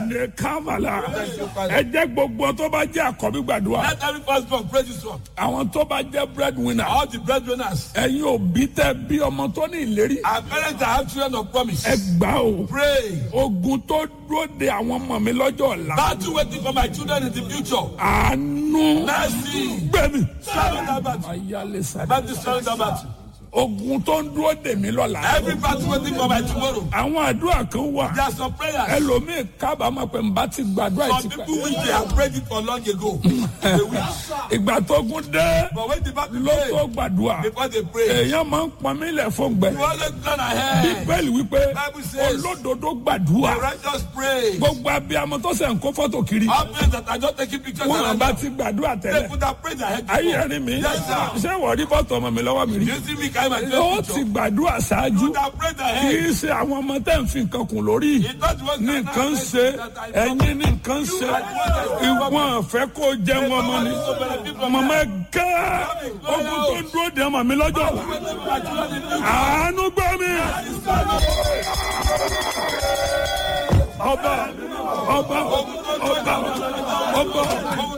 ní kámàlà ẹ jẹ́ gbogbo tó bá jẹ́ àkọ́bí gbàdúrà Let every firstborn praise this one. àwọn tó bá jẹ́ breadwinner All the breadwinners. ẹ̀yin òbí tẹ́ bí ọmọ tó ní ìlérí Our parents that have children of promise. ẹ gbà o Pray. ogun tó dúró de àwọn ọmọ mi lọ́jọ́ ọ̀la Battle waiting for my children in the future. àánú Mercy. gbẹ̀mí Swallow that battle. ayálé sáré Battle swallow that battle. ogun tó ń dúró de mi lọ́la Every battle waiting for my tomorrow. àwọn àdúrà kan wà There are some prayers. ẹlòmíì kábàámọ̀ pé n bá ti gbàdúrà Some ìtìpẹ́ people wish they have prayed it for long ago. They wish. ìgbà tó gún dé But when the battle ló tó pray, gbàdúrà before they pray, èèyàn máa ń pọn mí lẹ̀ fún gbẹ you always plan ahead. bíbélì wípé Bible says- olódodo gbàdúrà The righteous pray. gbogbo abiyamọ tó sẹ̀ ń kó fọ́tò kiri All prayers that are just taking pictures wọn and bá all ti gbàdúrà They tẹ́lẹ̀ could have prayed ahead. ayé before. ẹni mi Yes, sir. ṣé wọ́n rí fọ́tò ọmọ mi lọ́wọ́ mi rí You see me carry my ó face ti picture. gbàdúrà ṣáájú You could have prayed kì ahead. í ṣe àwọn ọmọ tẹ́ ń fi nǹkan kùn lórí It's not the one ní that nǹkan ń I- ṣe that I- ẹ̀yin ní nǹkan ń ṣe ìwọ̀n fẹ́ kó jẹ́ wọn mọ́ ni mọ̀mọ́ ẹ gẹ́ ogun tó ń dúró de ọmọ mi lọ́jọ́ ọ̀la àánú gbọ́ mi. ọba ọba ọba ọba